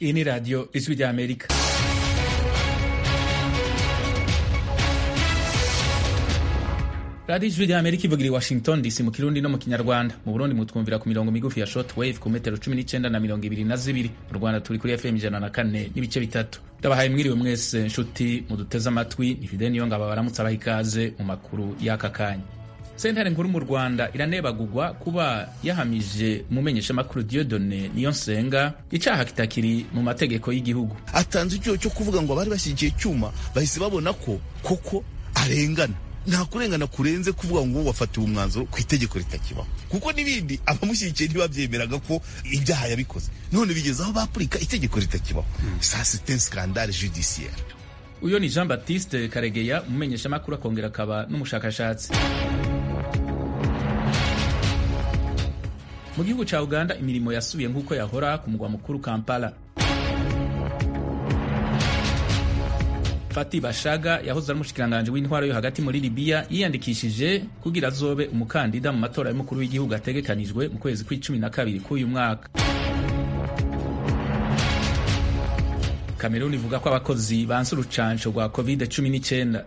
Iyi ni radiyo ijwi rya Amerika. radiyo ijwi rya Amerika ivugira i Washington DC mu kirundi no mu kinyarwanda mu Burundi mutwumvira ku mirongo migufi ya short wave ku metero cumi n'icyenda na mirongo ibiri na zibiri mu Rwanda turi kuri FM ijana na kane n'ibice bitatu ndabahaye mwiriwe mwese nshuti muduteze amatwi ni Fidel Niyongabo baramutse abaha ikaze mu makuru y'aka kanya sentare nkuru mu rwanda iranebagurwa kuba yahamije umumenyeshamakuru Dieudonne Niyonsenga icaha kitakiri mu mategeko y'igihugu atanze icyo cyo kuvuga ngo abari bashyigikiye icyuma bahise babona ko koko arengana nta kurengana kurenze kuvuga ngo wafatiwe umwanzuro ku itegeko ritakibaho kuko n'ibindi abamushyigikiye ntibabyemeraga ko ibyaha yabikoze none bigeze aho bapurika itegeko ritakibaho ça c'est un scandale judiciaire uyo ni Jean Baptiste Karegeya umumenyeshamakuru akongera akaba n'umushakashatsi mu gihugu ca Uganda imirimo yasubiye nk'uko yahora ku mugwa mukuru Kampala Fati Bashaga yahoze ari umushikiranganji w'intwaro yo hagati muri Libya yiyandikishije kugira azobe umukandida mu matora y'umukuru w'igihugu ategekanijwe mu kwezi kw'icumi na kabiri k'uyu mwaka Kameruni ivuga ko abakozi banse urucanco rwa covid cumi n'icyenda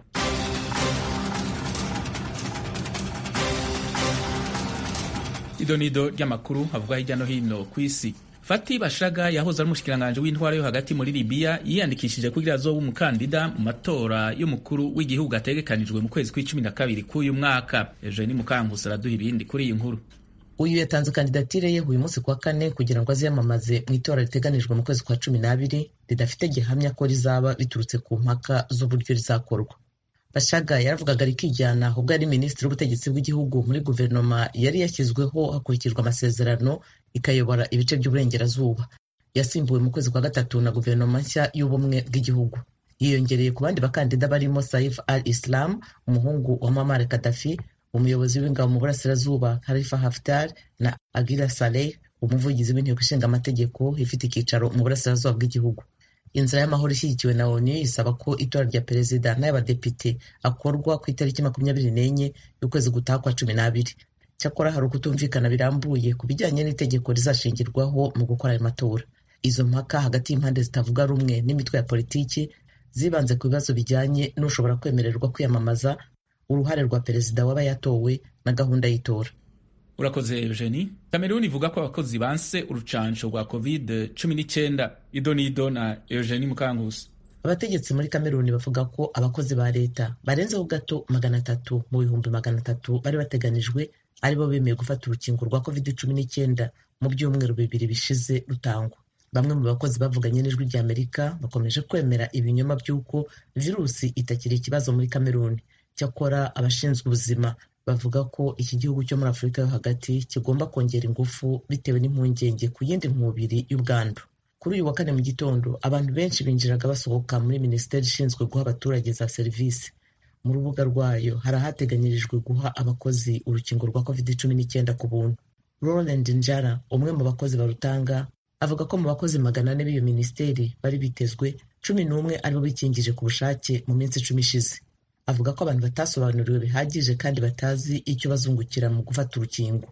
idonido ry'amakuru avuga hirya no hino ku isi Fati Bashaga yahoze ari umushikiranganji w'intwaro yo hagati muri Libya yiyandikishije kugira azobe umukandida mu matora y'umukuru w'igihugu ategekanijwe mu kwezi kw'icumi na kabiri k'uyu mwaka Eugenie Mukankusi araduha ibindi kuri iyi nkuru uyu yatanze kandidatire ye uyu munsi kuwa kane kugira ngo aziyamamaze mu itora riteganijwe mu kwezi kwa cumi n'abiri ridafite gihamya ko rizaba biturutse ku mpaka z'uburyo rizakorwa bashaga yaravugaga rikijyana ubwo yari minisitiri w'ubutegetsi bw'igihugu muri guverinoma yari yashyizweho hakurikijwe amasezerano ikayobora ibice by'uburengerazuba yasimbuwe mu kwezi kwa gatatu na guverinoma nshya y'ubumwe bw'igihugu yiyongereye ku bandi bakandida barimo saif al islam umuhungu wa mamar kadafi umuyobozi w'ingabo mu burasirazuba Khalifa Haftar na Agira Saleh umuvugizi w'inteko ishinga amategeko ifite icyicaro mu burasirazuba bw'igihugu inzira y'amahoro ishyigikiwe na ONU isaba ko itora rya perezida n'ay'abadepite akorwa ku itariki makumyabiri n'enye y'ukwezi gutaha kwa cumi n'abiri cyakora hari ukutumvikana birambuye ku bijyanye n'itegeko rizashingirwaho mu gukora ayo matora izo mpaka hagati y'impande zitavuga rumwe n'imitwe ya politiki zibanze ku bibazo bijyanye n'ushobora kwemererwa kwiyamamaza uruhare rwa perezida waba yatowe na gahunda y'itora urakoze Eugenie Kameruni ivuga ko abakozi banse urucanco rwa covid cumi n'icyenda idonido na Eugenie Mukankusi abategetsi muri kameruni bavuga ko abakozi ba leta barenzeho gato magana atatu mu bihumbi magana atatu bari bateganijwe aribo bemeye gufata urukingo rwa covid cumi n'icyenda mu byumweru bibiri bishize rutangwa bamwe mu bakozi bavuganye n'ijwi rya amerika bakomeje kwemera ibinyoma by'uko virusi itakiri ikibazo muri kameruni cyakora abashinzwe ubuzima bavuga ko iki gihugu cyo muri afurika yo hagati kigomba kongera ingufu bitewe n'impungenge ku yindi nkubiri y'ubwandu kuri uyu wa kane mu gitondo abantu benshi binjiraga basohoka muri minisiteri ishinzwe guha abaturage za serivisi mu rubuga rwayo hari ahateganyirijwe guha abakozi urukingo rwa covid cumi n'icyenda ku buntu roland njara umwe mu bakozi barutanga avuga ko mu bakozi magana ane b'iyo minisiteri bari bitezwe cumi n'umwe aribo bikingije ku bushake mu minsi icumi ishize avuga ko abantu batasobanuriwe bihagije kandi batazi icyo bazungukira mu gufata urukingo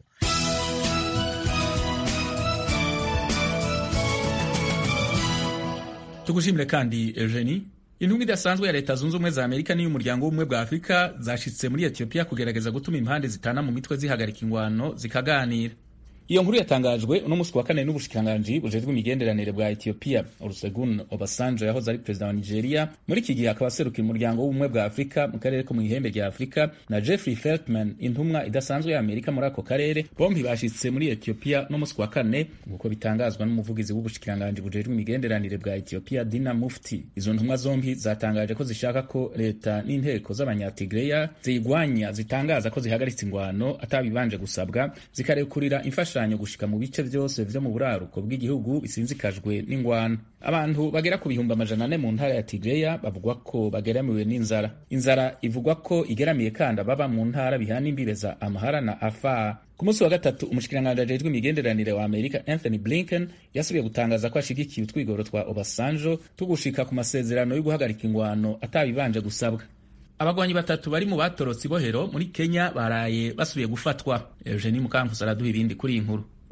tugushimire kandi Eugenie intumwa idasanzwe ya leta zunze ubumwe za amerika n'iy'umuryango w'ubumwe bwa afurika zashitse muri etiyopiya kugerageza gutuma impande zitana mu mitwe zihagarika ingwano zikaganira iyo nkuru yatangajwe uno munsi wa kane n'ubushikiranganji bujejwe imigenderanire bwa Ethiopia Olusegun Obasanjo yahoze ari perezida wa Nigeria muri iki gihe akaba aserukira umuryango w'ubumwe bwa Afurika mu karere ko mu ihembe rya Afurika na Jeffrey Feltman intumwa idasanzwe ya Amerika muri ako karere bombi bashitse muri Ethiopia no munsi wa kane nk'uko bitangazwa n'umuvugizi w'ubushikiranganji bujejwe imigenderanire bwa Ethiopia Dina Mufti izo ntumwa zombi zatangaje ko zishaka ko leta n'inteko z'abanyatigreya ziyigwanya zitangaza ko zihagaritse ingwano atabibanje gusabwa zikarekurira imfasha gushika mu bice byose vyo mu buraruko bw'igihugu bisinzikajwe n'ingwano abantu bagera ku bihumbi amajana ane mu ntara ya Tigreya bavugwa ko bageramiwe n'inzara inzara ivugwa ko igeramiye kandi ababa mu ntara bihana imbibe za Amhara na Afar ku munsi wa gatatu umushikiranganji ajejwe imigenderanire wa Amerika Anthony Blinken yasubiye gutangaza ko ashigikiye utwigoro twa Obasanjo tugushika ku masezerano yo guhagarika ingwano atabibanje gusabwa abagwanyi batatu bari mu batorotse ibohero muri Kenya baraye basubiye gufatwa Eugenie Mukankusi araduha ibindi kuri iyi nkuru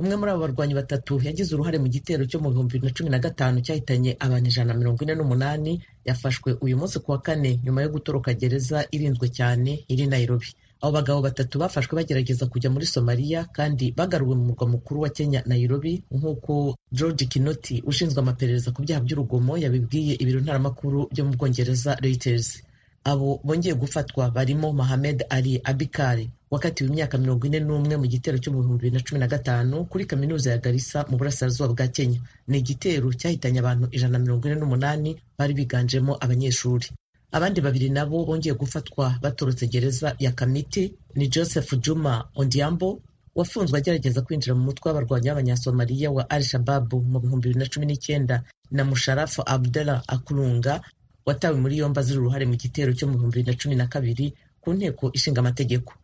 umwe muri abo barwanyi batatu yagize uruhare mu gitero cyo mu bihumbi bibiri na cumi na gatanu cyahitanye abantu ijana na mirongo ine n'umunani yafashwe uyu munsi ku wa kane nyuma yo gutoroka gereza irinzwe cyane iri Nairobi abo bagabo batatu bafashwe bagerageza kujya muri somaliya kandi bagaruwe mu murwa mukuru wa kenya nairobi nk'uko george kinoti ushinzwe amaperereza ku byaha by'urugomo yabibwiye ibiro ntaramakuru byo mu bwongereza reuters abo bongeye gufatwa barimo mohamed ali abikari wakatiwe imyaka mirongo ine n'umwe mu gitero cyo mu bihumbi bibiri na cumi na gatanu kuri kaminuza ya garissa mu burasirazuba bwa kenya ni igitero cyahitanye abantu ijana na mirongo ine n'umunani bari biganjemo abanyeshuri abandi babiri nabo bongeye gufatwa baturutse gereza ya kamiti ni joseph juma ondiambo wafunzwe agerageza kwinjira mu mutwe w'abarwanyi b'abanyasomaliya wa al shababu mu bihumbi bibiri na cumi n'icyenda na musharafu abdullah akurunga watawe muri yombi azira uruhare mu gitero cyo mu bihumbi bibiri na cumi na kabiri ku nteko ishinga amategeko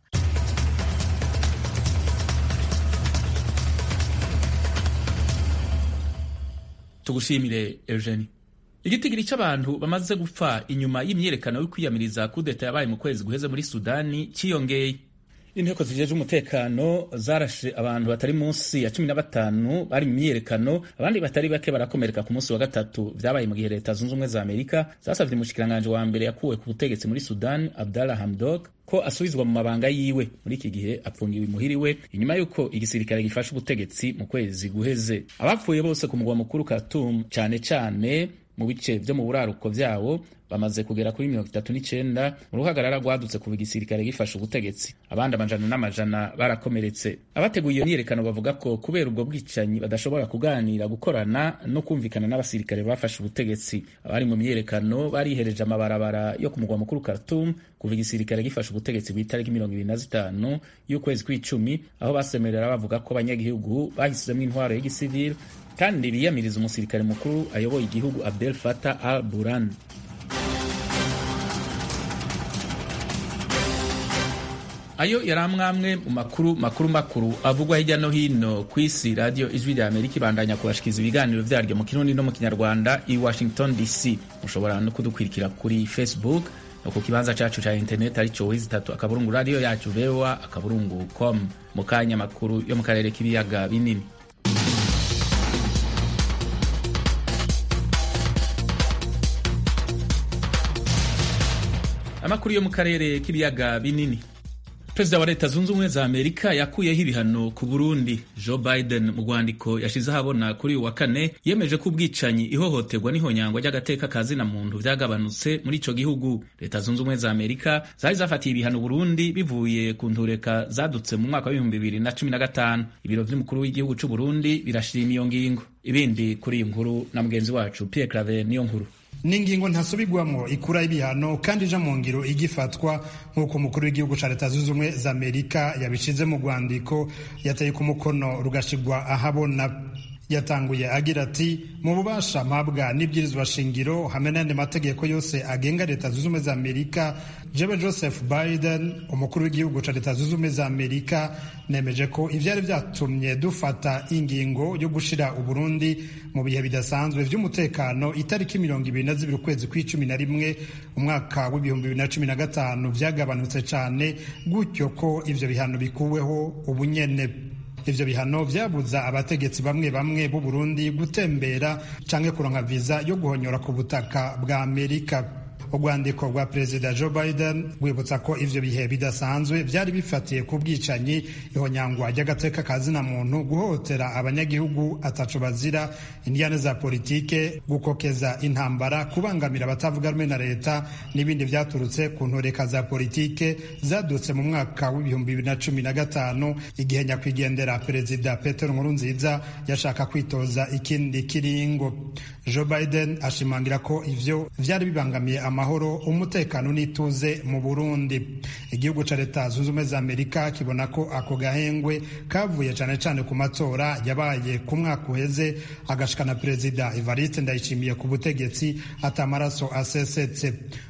tugushimire eugenie igitigiri cy'abantu bamaze gupfa inyuma y'imyiyerekano yo kwiyamiriza kudeta yabaye mu kwezi guheze muri sudani cyiyongeye inteko zijeje umutekano zarashe abantu batari munsi ya cumi na batanu bari mu myiyerekano abandi batari bake barakomereka ku munsi wa gatatu vyabaye mu gihe leta zunze ubumwe za amerika zasavye umushikiranganji wa mbere yakuwe ku butegetsi muri sudani abdallah hamdok ko asubizwa mu mabanga yiwe muri iki gihe apfungiwe imuhiriwe inyuma y'uko igisirikare gifashe ubutegetsi mu kwezi guheze abapfuye bose ku mugwa mukuru Khartoum cane cane mu bice vyo mu buraruko vyawo bamaze kugera kuri mirongo itatu n'icenda mu ruhagarara rwadutse kuva igisirikare gifashe ubutegetsi abandi amajana n'amajana barakomeretse abateguye iyo myiyerekano bavuga ko kubera ubwo bwicanyi badashobora kuganira gukorana no kumvikana n'abasirikare bafashe ubutegetsi abari mu myiyerekano barihereje amabarabara yo ku mugwa mukuru Khartoum kuva igisirikare gifashe ubutegetsi ku itariki mirongo ibiri na zitanu y'ukwezi kw'icumi aho basemerera bavuga ko abanyagihugu bahisemo intwaro y'igisivili kandi biyamiriza umusirikare mukuru ayoboye igihugu Abdel Fattah al-Burhan ayo yari amwamwe mu makuru makuru makuru avugwa hirya no hino ku isi radiyo ijwi rya amerika ibandanya kubashikiriza ibiganiro vyaryo mu kirundi no mu kinyarwanda i washington dc mushobora no kudukwirikira kuri facebook no ku kibanza cacu ca internet arico wizi itatu akaburungu radiyo yacu voa akaburungu com mu kanya makuru yo mu karere k'ibiyaga binini amakuru yo mu karere k'ibiyaga binini perezida wa leta zunze ubumwe za amerika yakuyeho ibihano ku burundi joe biden mu rwandiko yashize ahabona kuri uyu wa kane yemeje ko ubwicanyi ihohoterwa n'ihonyangwa ry'agateka ka zina muntu vyagabanutse muri ico gihugu leta zunze ubumwe za amerika zari zafatiye ibihano burundi bivuye ku ntureka zadutse mu mwaka w'ibihumbi bibiri na cumi na gatanu ibiro vy'umukuru w'igihugu c'uburundi birashima iyo ngingo ibindi kuri iyi nkuru na mugenzi wacu pierre claver niyo nkuru ni ingingo ntasubirwamo ikura ibihano kandi ija mu ngiro igifatwa nk'uko umukuru w'igihugu ca leta zunze ubumwe za amerika yabishize mu rwandiko yateye ku mukono rugashirwa ahabona yatanguye agira ati mu bubasha mpabwa n'ibwirizwa shingiro hamwe n'andi mategeko yose agenga leta zunze ubumwe za amerika jewe joseph biden umukuru w'igihugu ca leta zunze ubumwe za amerika nemeje ko ivyari vyatumye dufata ingingo yo gushira uburundi mu bihe bidasanzwe vy'umutekano itariki mirongo ibiri na zibiri ukwezi kw'icumi na rimwe umwaka w'ibihumbi bibiri na cumi na gatanu vyagabanutse cane gutyo ko ivyo bihano bikuweho ubunyene ivyo bihano vyabuza abategetsi bamwe bamwe b'u Burundi gutembera canke kuronka viza yo guhonyora ku butaka bwa Amerika urwandiko rwa perezida joe biden rwibutsa ko ivyo bihe bidasanzwe vyari bifatiye ku bwicanyi ihonyangwa ry'agateka ka zina muntu guhohotera abanyagihugu ataco bazira indiyane za politike gukokeza intambara kubangamira abatavuga rumwe na leta n'ibindi vyaturutse ku ntoreka za politike zadutse mu mwaka w'ibihumbi bibiri na cumi na gatanu igihe nyakwigendera perezida petero nkurunziza yashaka kwitoza ikindi kiringo joe biden ashimangira ko ivyo vyari bibangamiye amahoro umutekano n'ituze mu burundi igihugu ca leta zunze ubumwe za amerika kibona ko ako gahengwe kavuye cane cane ku matora yabaye ku mwaka uheze agashikana perezida evariste ndayishimiye ku butegetsi ata amaraso asesetse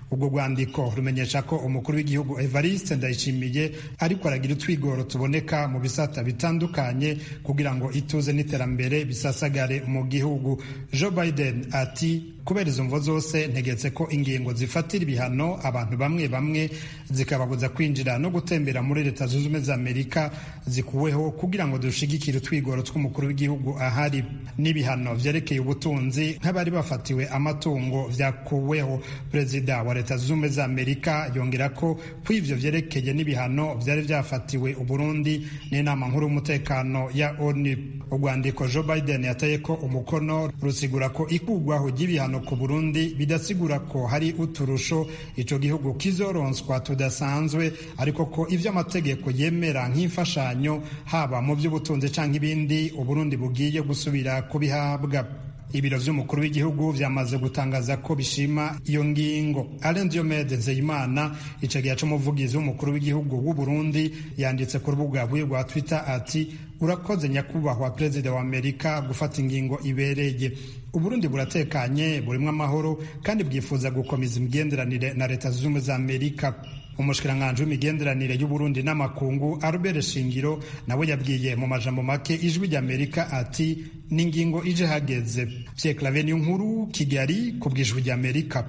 ubwo rwandiko rumenyesha ko umukuru w'igihugu evariste ndayishimiye ariko aragira utwigoro tuboneka mu bisata bitandukanye kugira ngo ituze n'iterambere bisasagare mu gihugu joe biden ati kubera izo mvo zose ntegetse ko ingingo zifatira ibihano abantu bamwe bamwe zikababuza kwinjira no gutembera muri leta zunze ubumwe za amerika zikuweho kugira ngo dushigikire utwigoro tw'umukuru w'igihugu ahari n'ibihano vyerekeye ubutunzi nk'abari bafatiwe amatungo vyakuweho perezida wa leta zunze ubumwe za amerika yongera ko ku ivyo vyerekeye n'ibihano vyari vyafatiwe uburundi n'inama nkuru y'umutekano ya onu urwandiko joe biden yateye ko umukono rusigura ko ikugwaho ry'ibihano ku burundi bidasigura ko hari uturusho ico gihugu kizoronswa tudasanzwe ariko ko ivyo amategeko yemera nk'imfashanyo haba mu vy'ubutunzi canke ibindi uburundi bugiye gusubira kubihabwa ibiro vy'umukuru w'igihugu vyamaze gutangaza ko bishima iyo ngingo Alain Diomede Nzeyimana icagihe c'umuvugizi w'umukuru w'igihugu w'u Burundi yanditse ku rubuga rwiwe rwa Twitter ati urakoze nyakubahwa perezida wa Amerika gufata ingingo ibereye uburundi buratekanye burimwo amahoro kandi bwifuza gukomeza imigenderanire na leta zunze ubumwe za amerika umushikiranganji w'imigenderanire y'uburundi n'amakungu albert shingiro nawe yabwiye mu majambo make ijwi ry'amerika ati ni ingingo ije hageze pierre clave niyo nkuru kigali ku bw'ijwi ry'amerika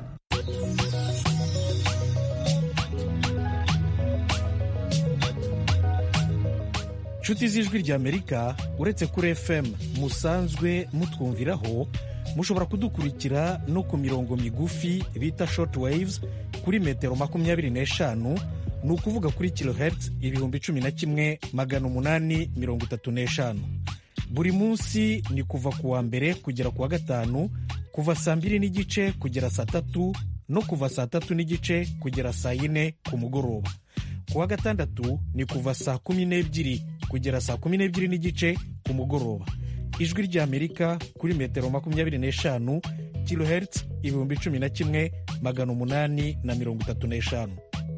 nshuti z'ijwi ry'amerika uretse kuri fm musanzwe mutwumviraho mushobora kudukurikira no ku mirongo migufi bita short waves kuri metero makumyabiri n'eshanu ni ukuvuga kuri kilohertz ibihumbi cumi na kimwe magana umunani mirongo itatu n'eshanu buri munsi ni kuva ku wa mbere kugera ku wa gatanu kuva saa mbiri n'igice kugera saa tatu no kuva saa tatu n'igice kugera saa yine ku mugoroba ku wa gatandatu ni kuva saa kumi n'ebyiri kugera saa kumi n'ebyiri n'igice ku mugoroba ijwi ry'amerika kuri metero makumyabiri n'eshanu kilohertz ibihumbi cumi na kimwe magana umunani na mirongo itatu n'eshanu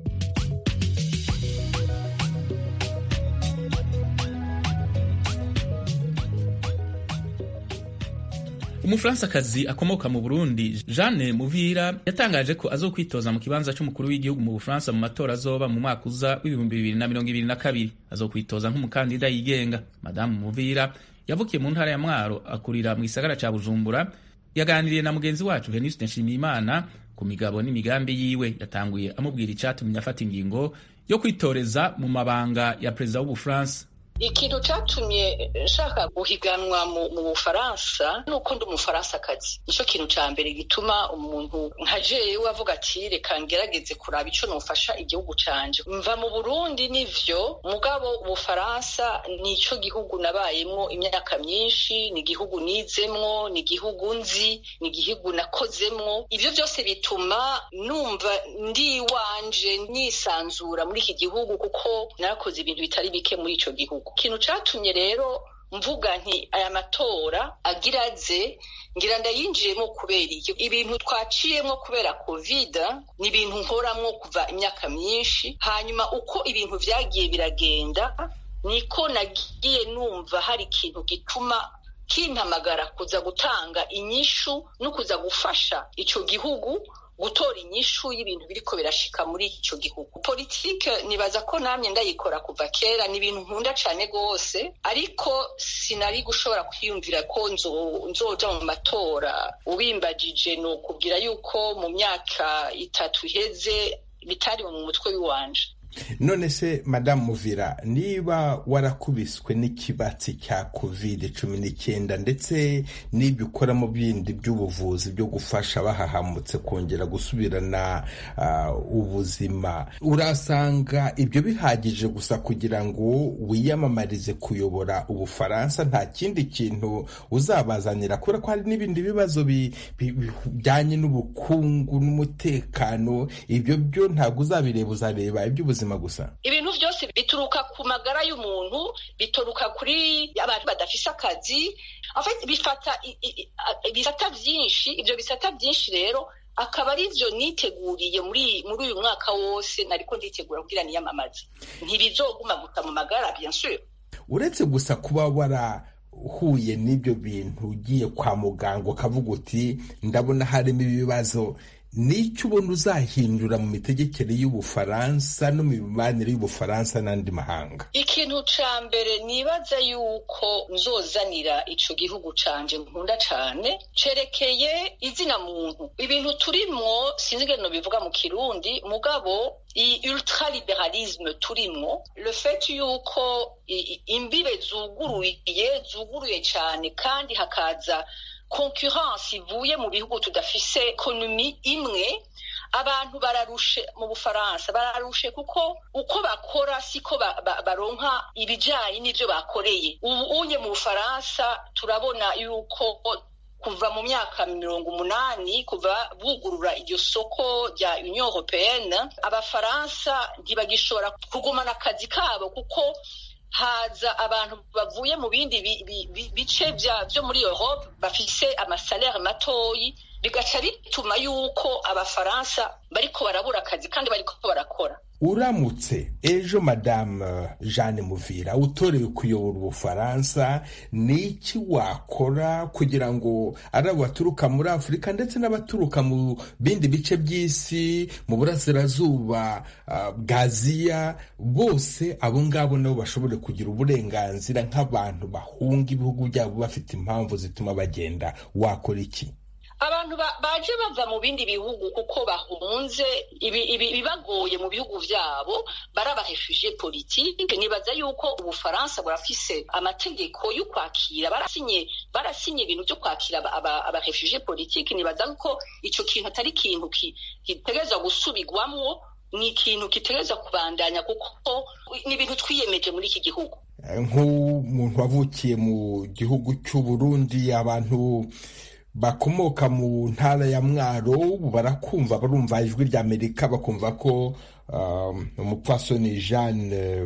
umufaransakazi akomoka mu burundi jeanne muvira yatangaje ko azokwitoza mu kibanza c'umukuru w'igihugu mu bufaransa mu matora azoba mu mwaka uza w'ibihumbi bibiri na mirongo ibiri na kabiri azokwitoza nk'umukandida yigenga madamu muvira yavukiye mu ntara ya mwaro akurira mu gisagara ca bujumbura yaganiriye na mugenzi wacu heniste nshimiyimana ku migabo n'imigambi yiwe yatanguye amubwira icatumye afata ingingo yo kwitoreza mu mabanga ya perezida w'ubufaransa ikintu cyatumye nshaka guhiganwa mu bufaransa ni uko ndi umufaransa-kazi nicyo kintu cya mbere gituma umuntu nka jewe avuga ati reka ngerageze kuraba icyo nufasha igihugu canje mva mu burundi nivyo mugabo ubufaransa nicyo gihugu nabayemwo imyaka myinshi ni igihugu nizemwo ni igihugu nzi ni igihugu nakozemwo ivyo byose bituma numva ndi iwanje nisanzura muri iki gihugu kuko narakoze ibintu bitari bike muri ico gihugu ikintu catumye rero mvuga nti aya matora agira aze ngira ndayinjiyemo kubera iyo ibintu twaciyemo kubera covid ni ibintu nkoramwo kuva imyaka myinshi hanyuma uko ibintu vyagiye biragenda niko nagiye numva hari ikintu gituma kimpamagara kuza gutanga inyishu no kuza gufasha ico gihugu gutora inyishu y'ibintu biriko birashika muri icyo gihugu politike nibaza ko namye ndayikora kuva kera ni ibintu nkunda cane gose ariko sinari gushobora kwiyumvira ko nzoja mu matora ubimbajije ni ukubwira yuko mu myaka itatu iheze bitari mu mutwe w'iwanje none se madamu muvira niba warakubiswe n'ikibatsi cya covid cumi n'icyenda ndetse n'ibyo ukora mu bindi by'ubuvuzi byo gufasha bahahamutse kongera gusubirana ubuzima urasanga ibyo bihagije gusa kugira ngo wiyamamarize kuyobora ubufaransa nta kindi kintu uzabazanira kubera ko hari n'ibindi bibazo bijyanye n'ubukungu n'umutekano ibyo byo ntabwo uzabireba uzareba iby'ubuzima gusa ibintu byose bituruka ku magara y'umuntu bituruka kuri abantu badafise akazi bifata ibisata byinshi ibyo bisata byinshi rero akaba ari byo niteguriye muri muri uyu mwaka wose nariko nditegura kugira niyamamaze ntibizoguma gusa mu magara bien sûr uretse gusa kuba wara uhuye n'ibyo bintu ugiye kwa muganga ukavuga uti ndabona harimo ibibazo n'icyo ubona uzahindura mu mitegekere y'ubufaransa no mu mibanire y'ubufaransa n'andi mahanga ikintu ca mbere nibaza yuko nzozanira ico gihugu canje nkunda cane cerekeye izina muntu ibintu turimwo sinzi ingene bivuga mu kirundi mugabo iyi ultraliberalisme turimwo le fait yuko imbibe zuguruye zuguruye cane kandi hakaza concurrence ivuye mu bihugu tudafise ekonomi imwe abantu bararushe mu bufaransa bararushe kuko uko bakora siko baronka ibijanye n'ivyo bakoreye ubu unye mu bufaransa turabona yuko kuva mu myaka mirongo umunani kuva bugurura iryo soko rya union européenne abafaransa ntibagishobora kugumana akazi kabo kuko haza abantu bavuye mu bindi bice byo muri Europe bafise amasalere matoyi bigaca bituma yuko abafaransa bariko barabura akazi kandi bariko barakora uramutse ejo madamu jeanne muvira utorewe kuyobora ubufaransa ni iki wakora kugira ngo ari abo baturuka muri afurika ndetse n'abaturuka mu bindi bice by'isi mu burasirazuba bwa aziya bose abo ngabo nabo bashobore kugira uburenganzira nk'abantu bahunga ibihugu byabo bafite impamvu zituma bagenda wakora iki abantu baje bava mu bindi bihugu kuko bahunze ibibagoye mu bihugu vyabo barabaheshuje politike nibaza yuko ubufaransa burafise amategeko yo kwakira barasinye barasinye ibintu vyo kwakira abaheshuje politike nibaza ko ico kintu atari ikintu gitegerezwa gusubirwamwo ni ikintu gitegerezwa kubandanya kuko ni ibintu twiyemeje muri iki gihugu nk'umuntu wavukiye mu gihugu cy'u Burundi abantu bakomoka mu ntara ya mwaro barakumva barumva ijwi ry'amerika bakumva ko umupfasoni jeanne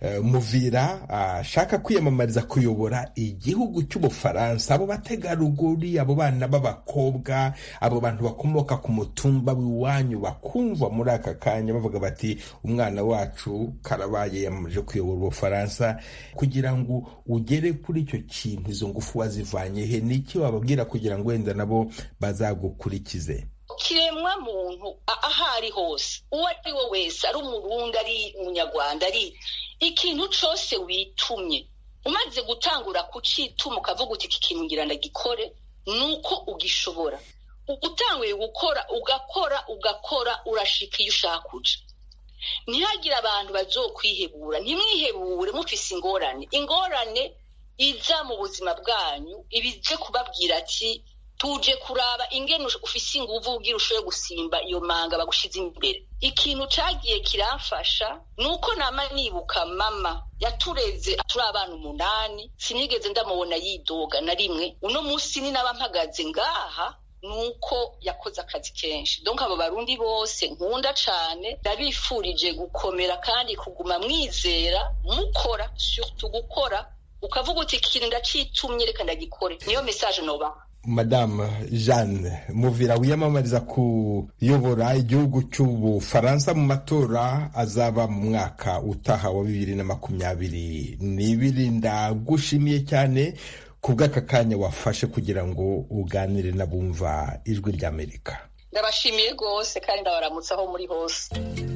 muvira ashaka kwiyamamariza kuyobora igihugu cy'ubufaransa abo bategarugori abo bana b'abakobwa abo bantu bakomoka ku mutumba w'iwanyu bakumva muri aka kanya bavuga bati umwana wacu karabaye yamamaje kuyobora ubufaransa kugira ngo ugere kuri icyo kintu izo ngufu wazivanye he n'iki wababwira kugira ngo wenda nabo bazagukurikize kiremwa muntu aho ari hose uwo ari we wese ari umurundi ari umunyarwanda ari ikintu cyose witumye umaze gutangura kucituma ukavuga uti iki kintu ngira ndagikore ni uko ugishobora utanguye gukora ugakora ugakora urashika iyo ushaka kuja ntihagire abantu bazokwihebura ntimwihebure mufise ingorane ingorane iza mu buzima bwanyu ibije kubabwira ati tuje kuraba ingene ufise inguvu ugira ushoboye gusimba iyo manga bagushize imbere ikintu cagiye kiramfasha nuko nama nibuka mama yatureze turi abana umunani sinigeze ndamubona yidoga na rimwe uno munsi ni naba mpagaze ngaha nuko yakoze akazi kenshi donc abo barundi bose nkunda cane ndabifurije gukomera kandi kuguma mwizera mukora surtout gukora ukavuga uti ikintu ndacitumye reka ndagikore niyo message nobaha madamu jeanne muvira wiyamamariza kuyobora igihugu cy'ubufaransa mu matora azaba mu mwaka utaha wa bibiri na makumyabiri n'ibiri ndagushimiye cyane ku bw'aka kanya wafashe kugira ngo uganire n'abumva ijwi ry'amerika ndabashimiye rwose kandi ndabaramutse aho muri hose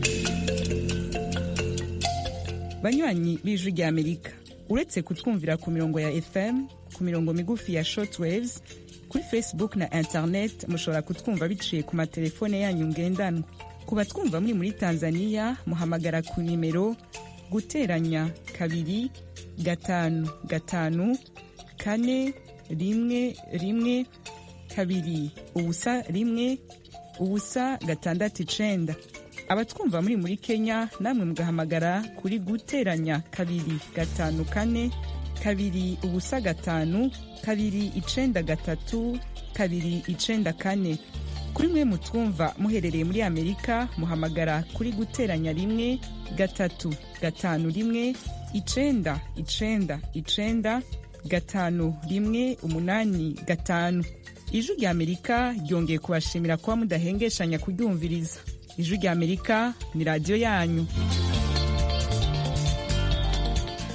banywanyi b'ijwi ry'amerika uretse kutwumvira ku mirongo ya fm ku mirongo migufi ya shortwaves kuri facebook na internet mushobora kutwumva biciye ku matelefone yanyu ngendanwa ku batwumva muri muri tanzania muhamagara ku nimero guteranya kabiri gatanu gatanu kane rimwe rimwe kabiri ubusa rimwe ubusa gatandatu icenda abatwumva muri muri kenya namwe mugahamagara kuri guteranya kabiri gatanu kane kabiri ubusa gatanu kabiri icenda gatatu kabiri icenda kane kuri mwe mutwumva muherereye muri amerika muhamagara kuri guteranya rimwe gatatu gatanu rimwe icenda icenda icenda gatanu rimwe umunani gatanu ijwi rya amerika ryongeye kubashimira kuba mudahengeshanya kuryumviriza ijwi rya amerika ni radiyo yanyu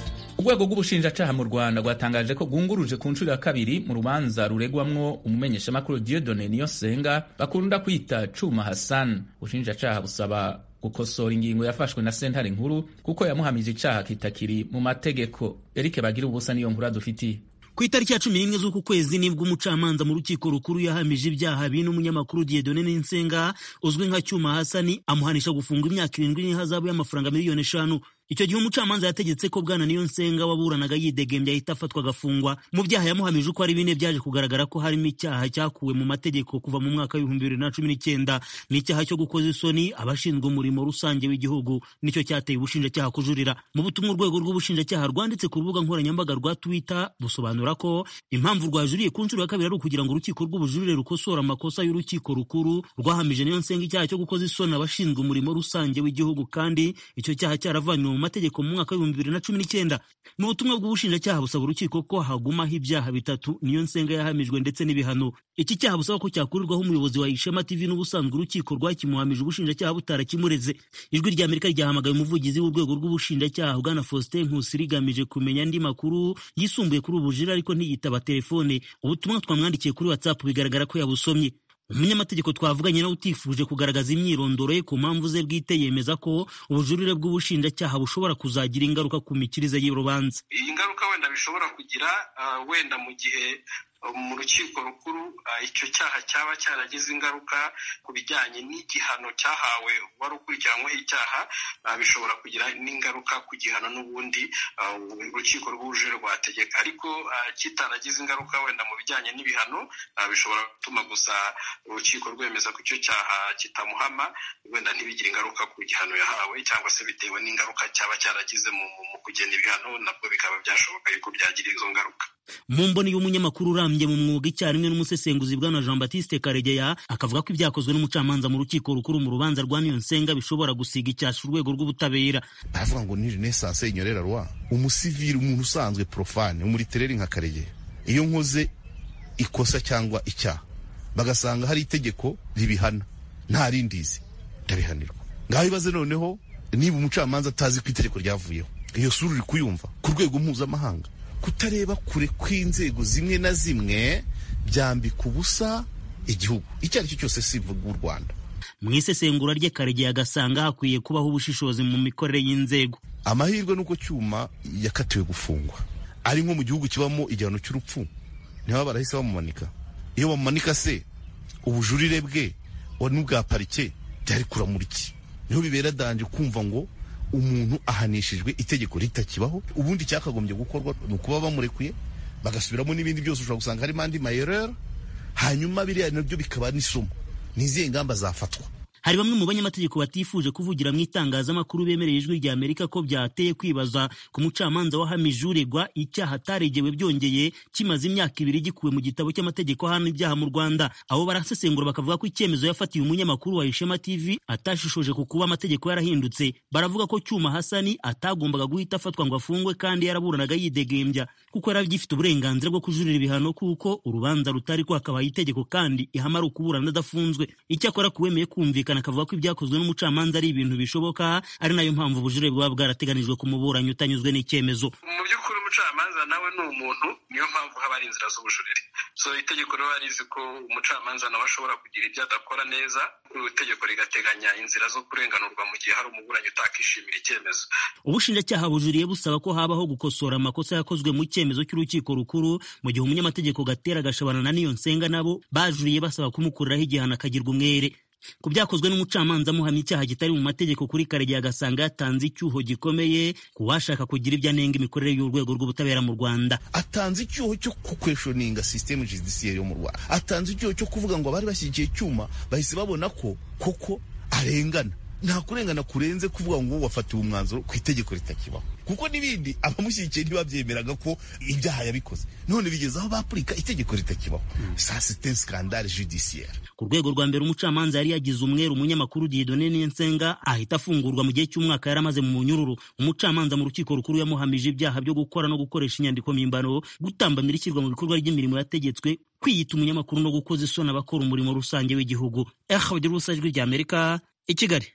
urwego rw'ubushinjacaha mu rwanda rwatangaje ko rwunguruje ku nshuro ya kabiri mu rubanza ruregwamwo umumenyeshamakuru diodone niyosenga bakunda kwita cuma hassan ubushinjacaha busaba gukosora ingingo yafashwe na sentare nkuru kuko yamuhamije icaha kitakiri mu mategeko erike bagira ubusa niyo nkuru adufitiye ku itariki ya cumi n'imwe z'uku kwezi nibwo umucamanza mu rukiko rukuru yahamije ibyaha bine umunyamakuru Dieudonne Ninsenga uzwi nka Cyuma Hasani amuhanisha gufungwa imyaka irindwi n'ihazabu y'amafaranga miliyoni eshanu icyo gihe umucamanza yategetse ko bwana niyo nsenga waburanaga yidegembya ahita afatwa agafungwa mu byaha yamuhamije uko ari bine byaje kugaragara ko harimo icyaha cyakuwe mu mategeko kuva mu mwaka w'ibihumbi bibiri na cumi n'icyenda n'icyaha cyo gukoza isoni abashinzwe umurimo rusange w'igihugu nicyo cyateye ubushinjacyaha kujurira mu butumwa urwego rw'ubushinjacyaha rwanditse ku rubuga nkoranyambaga rwa twitter busobanura ko impamvu rwajuriye ku nshuro ya kabiri ari ukugira ngo urukiko rw'ubujurire rukosora amakosa y'urukiko rukuru rwahamije niyo nsenga icyaha cyo gukoza isoni abashinzwe umurimo rusange w'igihugu kandi icyo cyaha cyaravanywe mu mategeko mu mwaka w'ibihumbi bibiri na cumi n'icyenda mu butumwa bw'ubushinjacyaha busaba urukiko ko hagumaho ibyaha bitatu niyo nsenga yahamijwe ndetse n'ibihano iki cyaha busaba ko cyakurirwaho umuyobozi wa ishema tv n'ubusanzwe urukiko rwakimuhamije ubushinjacyaha butarakimureze ijwi rya amerika ryahamagaye umuvugizi w'urwego rw'ubushinjacyaha bwana faustin nkusi rigamije kumenya andi makuru yisumbuye kuri ubu bujire ariko ntiyitaba telefone ubutumwa twamwandikiye kuri whatsapp bigaragara ko yabusomye umunyamategeko twavuganye nawe utifuje kugaragaza imyirondoro ye ku mpamvu ze bwite yemeza ko ubujurire bw'ubushinjacyaha bushobora kuzagira ingaruka ku mikirize y'urubanza iyi ngaruka wenda bishobora kugira wenda mu gihe mu rukiko rukuru icyo cyaha cyaba cyaragize ingaruka ku bijyanye n'igihano cyahawe wari ukurikiranyweho icyaha bishobora kugira n'ingaruka ku gihano n'ubundi urukiko rw'ubujurire rwategeka ariko kitaragize ingaruka wenda mu bijyanye n'ibihano bishobora gutuma gusa urukiko rwemeza ko icyo cyaha kitamuhama wenda ntibigire ingaruka ku gihano yahawe cyangwa se bitewe n'ingaruka cyaba cyaragize mu kugena ibihano nabwo bikaba byashoboka yuko byagira izo ngaruka mu mboni y'umunyamakuru urambye mu mwuga icyarimwe n'umusesenguzi bwana jean batiste karegeya akavuga ko ibyakozwe n'umucamanza mu rukiko rukuru mu rubanza rwa niyonsenga bishobora gusiga icyasha urwego rw'ubutabera baravuga ngo ni renesanse inyorera rwa umusivili umuntu usanzwe profane umuritereri nka karegeya iyo nkoze ikosa cyangwa icyaha bagasanga hari itegeko ribihana nta rindizi ndabihanirwa ngaho ibaze noneho niba umucamanza atazi ko itegeko ryavuyeho iyo sura uri kuyumva ku rwego mpuzamahanga kutareba kure kw'inzego zimwe na zimwe byambika ubusa igihugu icyo ari cyo cyose si u rwanda mu isesengura rye karegeya agasanga hakwiye kubaho ubushishozi mu mikorere y'inzego amahirwe n'uko cyuma yakatiwe gufungwa ari nko mu gihugu kibamo igihano cy'urupfu ntibaba barahise bamumanika iyo bamumanika se ubujurire bwe n'ubwa parike byari kuramuriki niho bibera danje kumva ngo umuntu ahanishijwe itegeko ritakibaho ubundi cyakagombye gukorwa ni ukuba bamurekuye bagasubiramo n'ibindi byose ushobora gusanga harimo andi mayerera hanyuma biriya nabyo bikaba n'isomo n'izihe ngamba zafatwa hari bamwe mu banyamategeko batifuje kuvugira mu itangazamakuru bemereye ijwi rya amerika ko byateye kwibaza ku mucamanza wahamije uregwa icyaha ataregewe byongeye kimaze imyaka ibiri gikuwe mu gitabo cy'amategeko ahana ibyaha mu rwanda abo barasesengura bakavuga ko icyemezo yafatiye umunyamakuru wa ishema tv atashishoje ku kuba amategeko yarahindutse baravuga ko cyuma hasani atagombaga guhita afatwa ngo afungwe kandi yaraburanaga yidegembya kuko yari agifite uburenganzira bwo kujurira ibihano kuko urubanza rutari rwakabaye itegeko kandi ihama ari ukuburana adafunzwe icyakora kuwemeye kumvikana akavuga ko ibyakozwe n'umucamanza ari ibintu bishoboka ari nayo mpamvu ubujurire bwaba bwarateganijwe ku muburanyi utanyuzwe n'icyemezo mu by'ukuri umucamanza nawe ni umuntu niyo mpamvu haba hari inzira z'ubujurire so itegeko riba rizi ko umucamanza nawe ashobora kugira ibyo adakora neza itegeko rigateganya inzira zo kurenganurwa mu gihe hari umuburanyi utakishimira icyemezo ubushinjacyaha bujuriye busaba ko habaho gukosora amakosa yakozwe mu cyemezo cy'urukiko rukuru mu gihe umunyamategeko gatera gashabana na niyo nsenga nabo bajuriye basaba kumukuriraho igihano akagirwa umwere ku byakozwe n'umucamanza amuhamya icyaha kitari mu mategeko kuri karegeya agasanga yatanze icyuho gikomeye ku washaka kugira ibyo anenga imikorere y'urwego rw'ubutabera mu rwanda atanze icyuho cyo kukweshoninga sisitemu judisiyeri yo mu rwanda atanze icyuho cyo kuvuga ngo abari bashyigikiye icyuma bahise babona ko koko arengana nta kurengana kurenze kuvuga ngo wafatiwe umwanzuro ku itegeko ritakibaho kuko n'ibindi abamushyigikiye ntibabyemeraga ko ibyaha yabikoze none bigeze aho bapurika itegeko ritakibaho sa site skandale judiciaire ku rwego rwa mbere umucamanza yari yagize umweru umunyamakuru Dieudonne Niyonsenga ahita afungurwa mu gihe cy'umwaka yari amaze mu munyururu umucamanza mu rukiko rukuru yamuhamije ibyaha byo gukora no gukoresha inyandiko mpimbano gutambamira ishyirwa mu bikorwa ry'imirimo yategetswe kwiyita umunyamakuru no gukoza isoni abakora umurimo rusange w'igihugu eh bagira ubusa ijwi rya Amerika i Kigali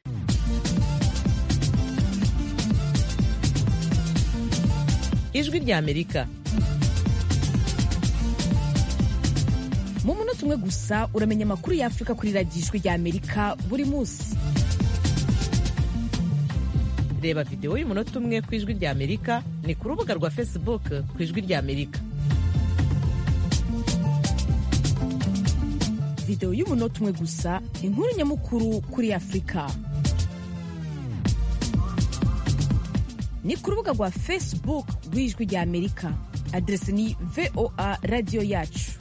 ijwi rya amerika mu munota umwe gusa uramenya amakuru ya afurika kuri radiyo ijwi rya amerika buri munsi reba videwo y'umunota umwe ku ijwi rya amerika ni ku rubuga rwa facebook ku ijwi rya amerika videwo y'umunota umwe gusa inkuru nyamukuru kuri afurika ni ku rubuga rwa facebook rw'ijwi rya amerika aderesi ni voa radiyo yacu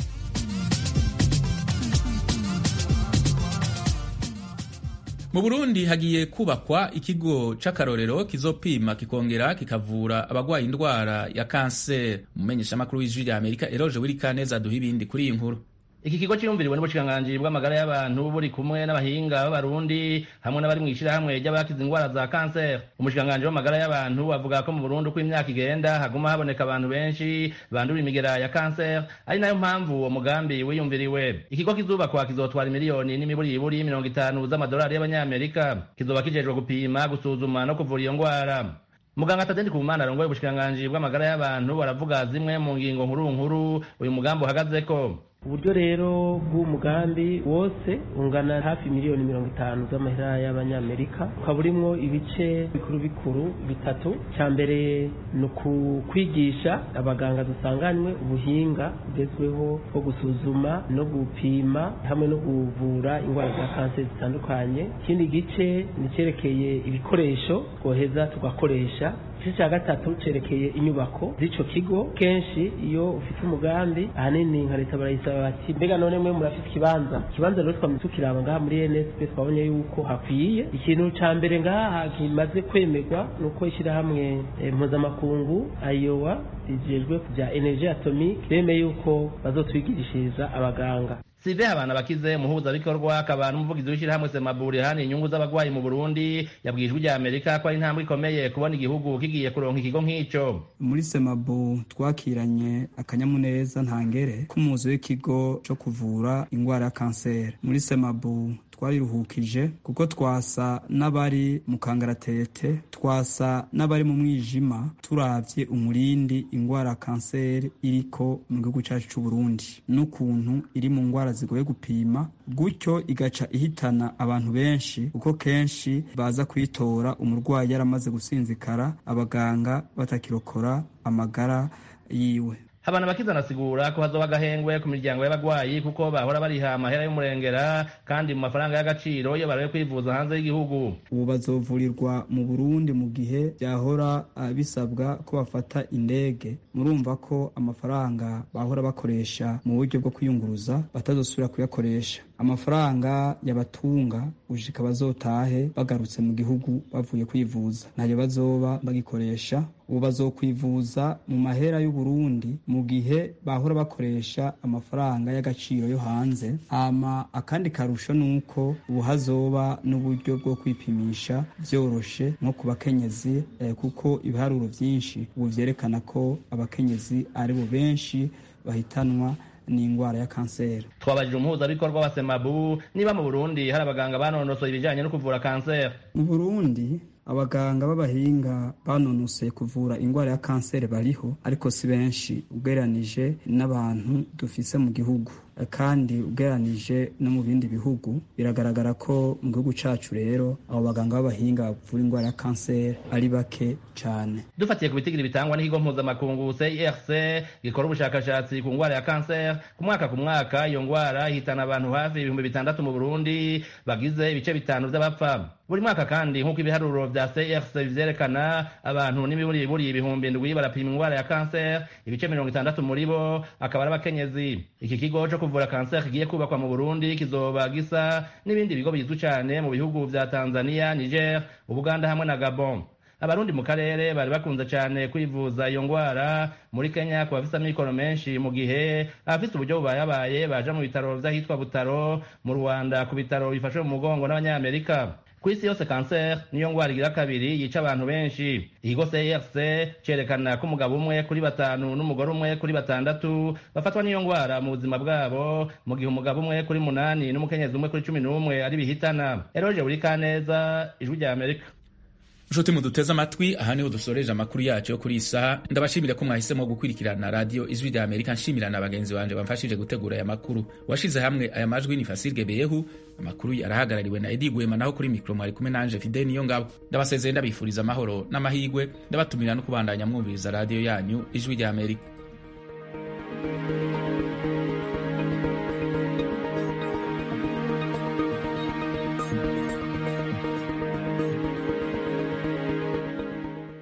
mu burundi hagiye kubakwa ikigo c'akarorero kizopima kikongera kikavura abagwaye indwara ya kanseri umumenyeshamakuru w'ijwi rya amerika eroje wirikaneza aduha ibindi kuri iyi nkuru iki kigo cyiyumviriwe n'ubushikiranganji bw'amagara y'abantu buri kumwe n'abahinga b'abarundi hamwe n'abari mu ishyirahamwe ry'abakize indwara za kanseri umushikiranganji w'amagara y'abantu avuga ko mu burundi uko imyaka igenda haguma haboneka abantu benshi bandura imigera ya kanseri ari nayo mpamvu uwo mugambi wiyumviriwe ikigo kizubakwa kizotwara miliyoni n'imiburiburi mirongo itanu z'amadolari y'abanyamerika kizoba kijejwe gupima gusuzuma no kuvura iyo ndwara muganga tadendi kumana arongoye ubushikiranganji bw'amagara y'abantu baravuga zimwe mu ngingo nkuru nkuru uyu mugambi uhagazeko uburyo rero bw'umugambi wose ungana hafi miliyoni mirongo itanu z'amahera y'abanyamerika ukaba urimwo ibice bikuru bikuru bitatu cya mbere ni ukukwigisha abaganga dusanganywe ubuhinga bugezweho bwo gusuzuma no gupima hamwe no kuvura indwara za kanseri zitandukanye ikindi gice ni icyerekeye ibikoresho twoheza tugakoresha igice cya gatatu cyerekeye inyubako z'icyo kigo kenshi iyo ufite umugambi ahanini nka leta barayisaba bati mbega none mwe murafite ikibanza ikibanza rero twamaze tukiraba ngaha muri nsp twabonye yuko hakwiye ikintu cya mbere ngaha kimaze kwemerwa ni uko ishyirahamwe mpuzamakungu ayowa rijejwe bya energy atomique bemeye yuko bazotwigirishiriza abaganga sive abana bakize umuhuzabikorwa akaba n'umuvugizi w'ishyirahamwe semaburi hano inyungu z'abagwayi mu burundi yabwiye ijwi rya amerika ko ari intambwe ikomeye kubona igihugu kigiye kuronka ikigo nk'ico muri semabu twakiranye akanyamuneza ntangere k'umuzi w'ikigo co kuvura ingwara ya kanseri muri semabu twariruhukije kuko twasa n'abari mu kangaratete twasa n'abari mu mwijima turavye umurindi ingwara ya kanseri iriko mu gihugu cacu c'uburundi n'ukuntu iri mu ngwara zigoye gupima gutyo igaca ihitana abantu benshi kuko kenshi baza kuyitora umurwayi yaramaze gusinzikara abaganga batakirokora amagara yiwe habana bakiza anasigura ko hazoba agahengwe ku miryango y'abagwayi kuko bahora bariha amahera y'umurengera kandi mu mafaranga y'agaciro iyo baraye kwivuza hanze y'igihugu ubu bazovurirwa mu burundi mu gihe byahora bisabwa ko bafata indege murumva ko amafaranga bahora bakoresha mu buryo bwo kwiyunguruza batazosubira kuyakoresha amafaranga yabatunga gushika bazotahe bagarutse mu gihugu bavuye kwivuza ntayo bazoba bagikoresha ubu bazokwivuza mu mahera y'uburundi mu gihe bahora bakoresha amafaranga y'agaciro yo hanze hama akandi karusho ni uko ubu hazoba n'uburyo bwo kwipimisha vyoroshe nko ku bakenyezi eh, kuko ibiharuro vyinshi ubu vyerekana ko abakenyezi ari bo benshi bahitanwa n'ingwara ya kanseri twabajije umuhuzabikorwa wa semabu niba mu burundi hari abaganga banonosoye ibijanye no kuvura kanseri mu burundi abaganga b'abahinga banonosoye kuvura ingwara ya kanseri bariho ariko si benshi ugereranije n'abantu dufise mu gihugu kandi ugereranije no mu bindi bihugu biragaragara ko mu gihugu cacu rero abo baganga b'abahinga bavura ingwara ya kanseri ari bake cane dufatiye ku bitigiri bitangwa n'ikigo mpuzamakungu CIRC gikora ubushakashatsi ku ngwara ya kanseri ku mwaka ku mwaka iyo ngwara ihitana abantu hafi ibihumbi bitandatu mu Burundi bagize ibice bitanu vy'abapfa buri mwaka kandi nk'uko ibiharuro vya CIRC vyerekana abantu n'imiburiburi ibihumbi ndwi barapima ingwara ya kanseri ibice mirongo itandatu muri bo akaba ari abakenyezi iki kigo co kuvura kanseri kigiye kubakwa mu Burundi kizoba gisa n'ibindi bigo bizwi cane mu bihugu vya Tanzania, Niger, Uganda hamwe na Gabon. abarundi mu karere bari bakunze cyane kwivuza iyo ngwara muri kenya ku bafite amikoro menshi mu gihe abafite uburyo bubayabaye baja mu bitaro vy'ahitwa butaro mu rwanda ku bitaro bifashwe mu mugongo n'abanyamerika ku isi yose kanseri niyo ngwara igira kabiri yica abantu benshi ikigo crc cerekana ko umugabo umwe kuri batanu n'umugore umwe kuri batandatu bafatwa n'iyo ngwara mu buzima bwabo mu gihe umugabo umwe kuri munani n'umukenyezi umwe kuri cumi n'umwe ari bihitana eroje buri kaneza ijwi rya amerika nshuti muduteze amatwi aha niho dusoreje amakuru yacu yo kuri iyi saha ndabashimira ko mwahisemo gukurikirana radiyo ijwi rya amerika nshimira na bagenzi banje bamfashije gutegura aya makuru washize hamwe aya majwi ni fasirge beyehu amakuru arahagarariwe na edi gwema naho kuri mikoro mwari kumwe nanje fide niyo ngabo ndabasezeye ndabifuriza amahoro n'amahigwe ndabatumira no kubandanya mwumviriza radiyo yanyu ijwi rya amerika